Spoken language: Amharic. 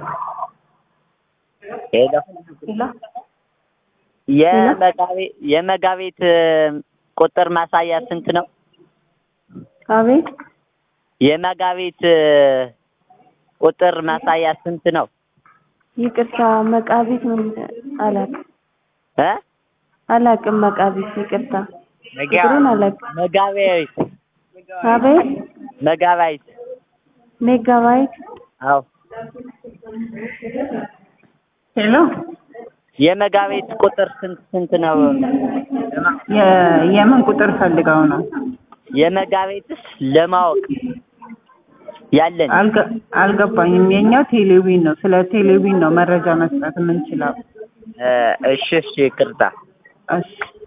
ሄሎ ሄሎ የመጋቤ- የመጋቤት ቁጥር ማሳያ ስንት ነው? አቤት የመጋቤት ቁጥር ማሳያ ስንት ነው? ይቅርታ መቃቢት ምን አላውቅም እ አላውቅም መቃቢት ይቅርታ ቁጥሩን አላውቅም መጋቢት አቤት መጋባይት ሜጋባይት አዎ ሄሎ የመጋቤት ቁጥር ስንት ስንት ነው? የ- የምን ቁጥር ፈልገው ነው? የመጋቤትስ ለማወቅ ያለን አልገ- አልገባኝም። የኛው ቴሌቪዥን ነው። ስለ ቴሌቪዥን ነው መረጃ መስጠት የምንችለው። እ እሺ እሺ ይቅርታ እሺ